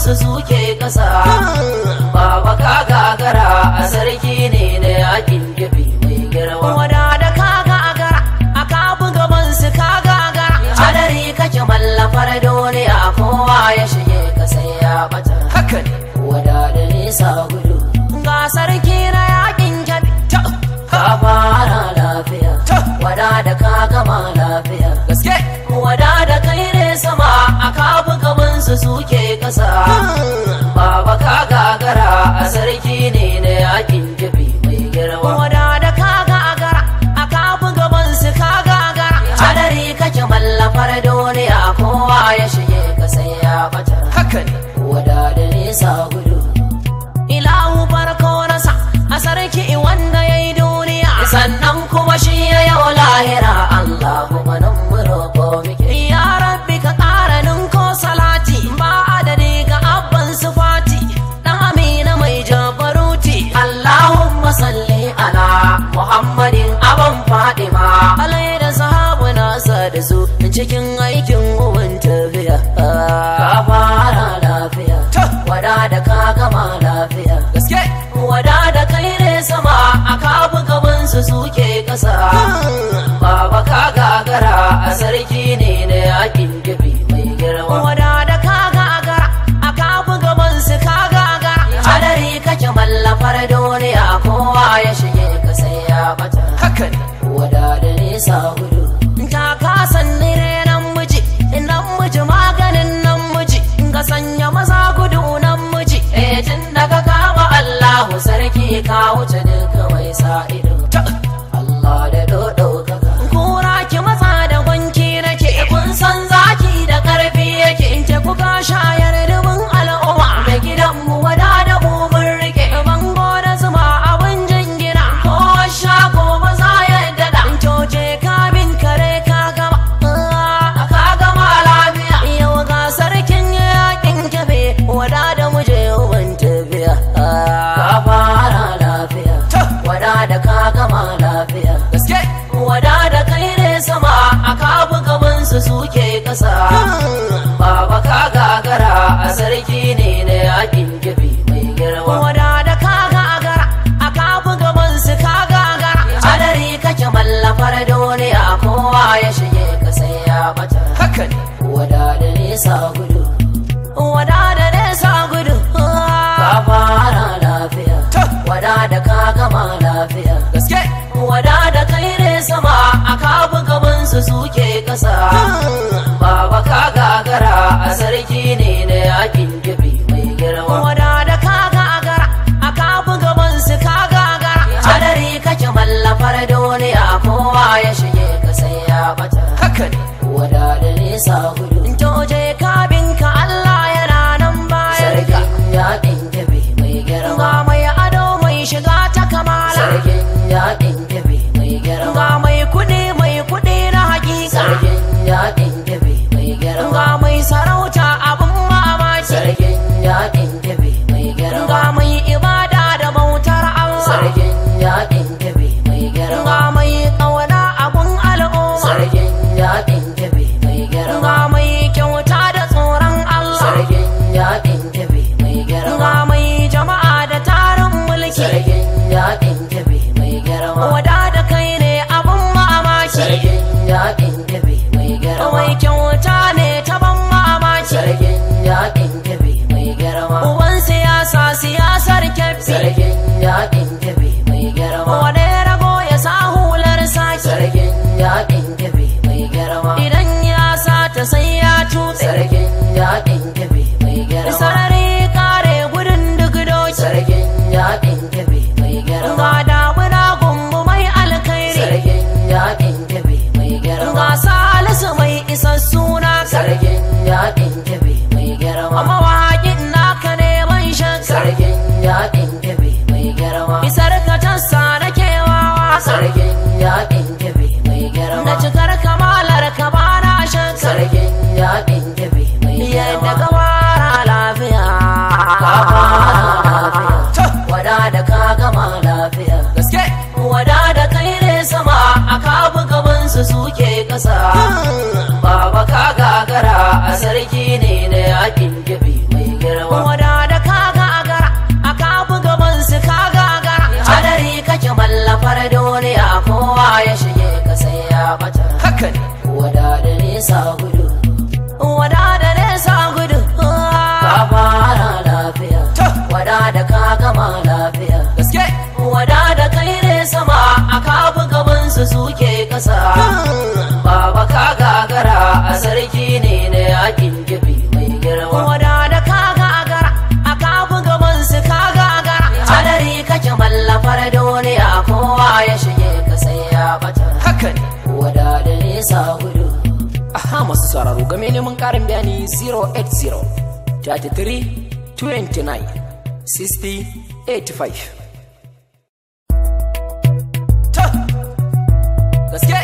su suke kasa baba ka gagara a sarki ne na yakin gibi mai girma wada da ka gagara a ka gaban su ka gagara hadari kake mallafar duniya kowa ya shige ka sai ya bata haka ne wada da nisa gudu ga sarki na yakin kyabi ka fara lafiya Ta. wada da ka gama lafiya gaske wada da kai ne sama a kabu gaban su suke kasa baba ka gagara a sarki ne na yakin jibi mai girma wada da ka gagara a ka gaban su ka gagara hadari kake mallafar duniya kowa ya shige ka sai ya bata haka ne wada da nisa gudu ilahu farko nasa a sarki wanda ya yi duniya sannan kuma shi ya yau lahira Allah kuma nan mu roƙo muke ya rabbi ka ƙara ninko salati ba adadi ga abban sufati ɗan amina mai jabaruti Allahumma salli ala Muhammadin aban Fadima alai da sahabu nasa da su cikin aikin uwan tafiya ka fara lafiya wada da ka gama lafiya gaske wada da kai ne sama a kabu gaban su suke kasa baba ka gagara a sarki ne na yakin gibi mai girma wada da ka gagara a kafu gaban su ka gagara hadari kake mallafar duniya kowa ya shige ka sai ya bata haka ne wada da nisa gudu ta kasan nire nan miji nan miji maganin nan miji ga sanya maza gudu nan miji eh tun daga kama Allahu sarki ka wuce duka mai sa ido Allah da dodo kaka kura ki matsa da gwanki nake kun san zaki da karfi yake in te kuka shayar dubin al'umma da gidanmu wada da mu mun rike bango da zuma abin jingina ko shago ba za ya dada coce kabin kare ka gama ka gama lafiya yau ga sarkin yakin kafe wada da muje uban tafiya ka fara lafiya wada da ka gama lafiya gaske wada da kai ne sama a kabu gaban su suke kasa baba ka gagara a sarki ne na yakin gibi mai girma wada da ka gagara a kafu gaban su ka gagara hadari kake mallafar duniya kowa ya shige ka sai ya bata haka ne wada da nisa gudu wada da nesa gudu ka fara lafiya wada da ka gama lafiya gaske wada da kai ne sama a kabu gaban su suke kasa baba ka gagara a sarki ne na yakin gibi mai girma wada da ka gagara a kafu gaban su ka gagara hadari kake mallafar duniya kowa ya shige ka sai ya bata haka ne wada da nisa gudu Joje kabinka Allah yana nan baya sarkin yakin gibi mai ga girma mai ado mai shiga ta kamala sarkin yakin gibi mai ga girma mai kudi mai kudi na hakika sarkin yakin gibi mai ga girma mai sarauta abin mamaki sarkin yakin gibi mai ga girma mai ibada da bautar Allah sarkin yakin gibi mai ga girma mai kauna abun al'umma sarkin yakin gibi mai ga girma mai kyauta da tsoron Allah sarkin yakin gibi mai ga girma mai jama'a da tarin mulki sarkin yakin gibi mai girma wada da kai ne abun mamaki sarkin yakin gibi mai girma mai kyauta ne ta ban mamaki sarkin yakin gibi mai girma uban siyasa siyasar kyafi sarkin yakin gibi mai girma wane rago ya sa hular saki sarkin yakin gibi mai girma idan ya sa ta sai ya tutse sarkin yakin gibi mai girma sarari kare gudun duk doki sarkin yakin gibi mai girma ga damuna gumbu mai alkairi sarkin yakin gibi mai girma ga salisu mai isassu na sarkin yakin gibi mai girma mawaƙin naka neman shan sarkin yakin gibi mai girma isar ka tassa na kewawa sarkin yakin gibi mai girma na cikar kamalar ka ba na shan sarkin yakin gibi mai yadda girma ka fara lafiya ka fara lafiya wada da ka gama lafiya gaske wada da kai ne sama a kabu gaban su suke kasa baba ka gagara a sarki ne na yakin gibi mai girma suke kasa baba ka gagara a sarki ne na yakin gibi mai girma Wada da ka gagara a kafin gaban su ka gagara hadari kake mallafar duniya kowa ya shige ka sai ya bata haka ne wada da nisa gudu aha masu sauraro game neman karin bayani 080 33 29 60 85 ta gaske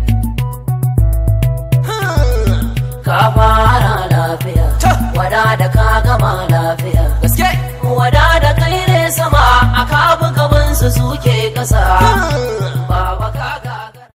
ka fara lafiya Ta. wada da ka gama lafiya gaske wada da kai ne sama a kabu gaban su suke kasa